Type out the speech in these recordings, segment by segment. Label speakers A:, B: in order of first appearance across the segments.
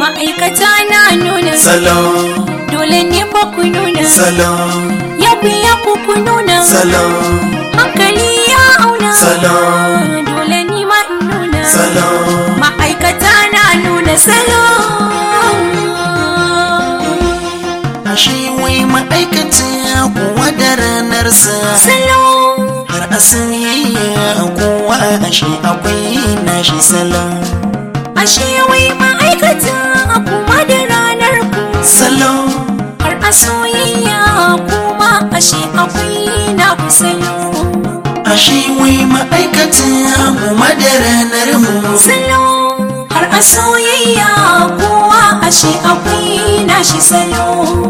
A: ma'aikata na nuna
B: salon
A: dole ne fa ku nuna
B: salon
A: yaku yaku ku nuna
B: salon
A: hankali ya auna
B: Salon.
A: dole ni ma in nuna
B: salon
A: ma'aikata na nuna salon
B: ashe wai ma'aikacin kuwa da ranarsa
A: salon
B: har a soyayya kowa ashe akwai nashi salon
A: ashe wai ma'aikata kuma da ranar ku
B: salon
A: har a soyayya kuma ashe akwai na ku salon
B: ashe wai ma'aikacin kuma da ranar mu
A: salo har a soyayya kowa ashe akwai nashi salo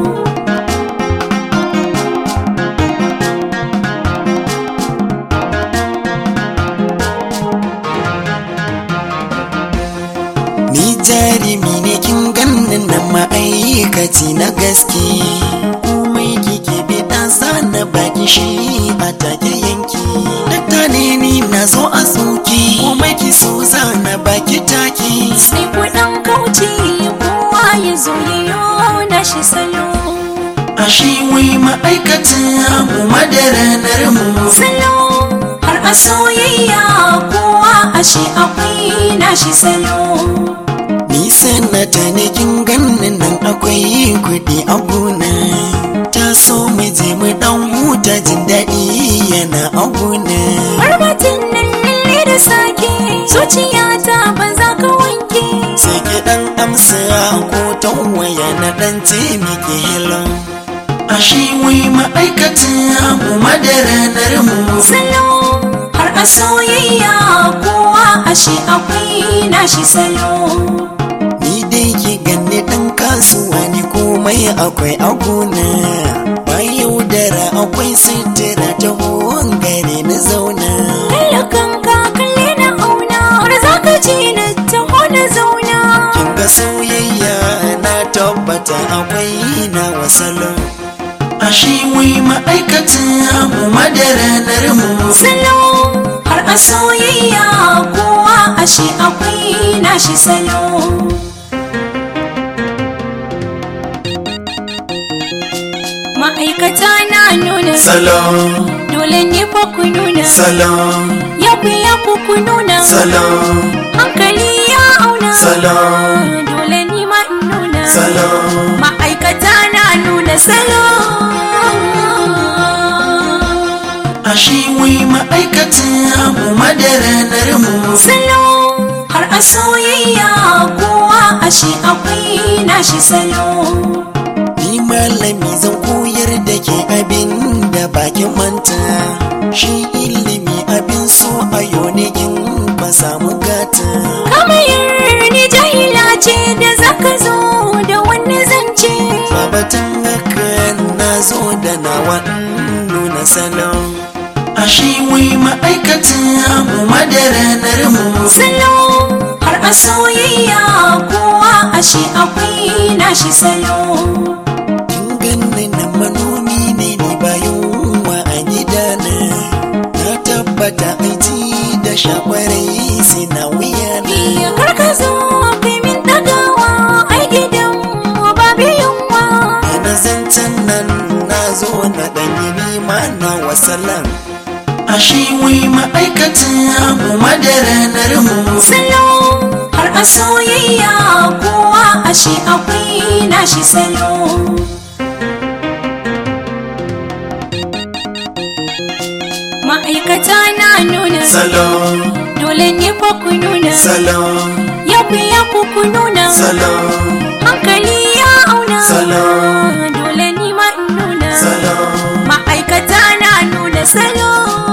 B: ni jarumi ne kin ganin na ma'aikaci na gaske komai kike bi dan sana baki shi a take yanki dakta ne ni na zo a soki komai ki so zana baki taki
A: sai kuɗin kauce kowa ya zo yayo nashi salo
B: ashe wai ma'aikacin mu madaranar mu
A: salo har a soyayya kowa ashe akwai nashi salo
B: ni sanata ne kin ganin nan akwai kuɗi a gona ta so mu je mu dan huta jin daɗi yana a gona
A: Barbatin nan lalle da sake zuciyata ba za ka wanke
B: sai ki dan amsa ko ta waya na dan taimake hello ashe wai ma'aikacin mu madaranar mu
A: salo har a soyayya kowa ashe akwai nashi salo
B: ni dai ki ganni dan kasuwa ne komai akwai a gona ba yaudara akwai sitira ta gare na zauna
A: kallakan ka kalle na auna har za ka ji na taho na zauna
B: kin ga soyayya na tabbata akwai na wasalon ashe wai ma'aikacin mu madaranar mu
A: salo har a soyayya kowa ashe akwai nashi salo ma'aikata na nuna
B: salon
A: dole ne fa ku nuna
B: salon
A: yaku yaku ku nuna
B: salon
A: hankali ya auna
B: salon
A: dole ni ma in nuna
B: salon
A: ma'aikata na nuna salo
B: ashe wai ma'aikacin mu madaranar mu
A: salo har a soyayya kowa ashe akwai nashi salo
B: ni malami zan koyar da ke abin da bakin manta shi ilimi abin so a yonikin ba samu gata
A: kamayar ni jahila ce da zaka zo da wani zance
B: babatan haka na zo da nawa in nuna salon ashe wai ma'aikacin mu madaranar mu
A: salo har a soyayya kowa ashe akwai nashi salo
B: kin ganni na manomi ne ni bayan wa a gidana na tabbata aiki da shakwarai sai na wuya
A: iya karka zo kai min dagawa ai gidan mu babu yunwa
B: na zancen nan na zo na ɗanyi nima na wasalan ashe wai ma'aikacin mu madaranar mu
A: salo har a soyayya kowa ashe akwai nashi salo ma'aikata na nuna
B: salon
A: dole ne fa ku nuna
B: salon
A: yaku yaku ku nuna
B: salon
A: hankali ya auna
B: Salon.
A: dole ni ma in nuna
B: salon
A: ma'aikata na nuna salo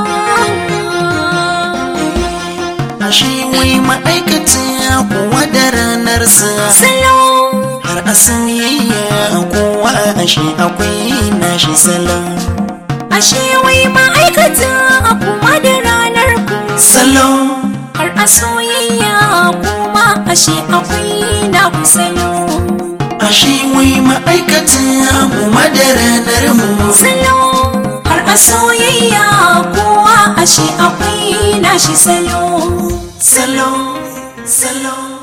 B: ashe wai ma'aikacin kuwa da ranarsa
A: salo
B: har a soyayya kowa ashe akwai nashi salon
A: ashe wai ma'aikata kuma da ranar ku
B: salon
A: har a soyayya kuma ashe akwai na ku salo
B: ashe wai ma'aikacin mu madaranar mu
A: salo har a soyayya kowa ashe akwai nashi salo
B: salon salon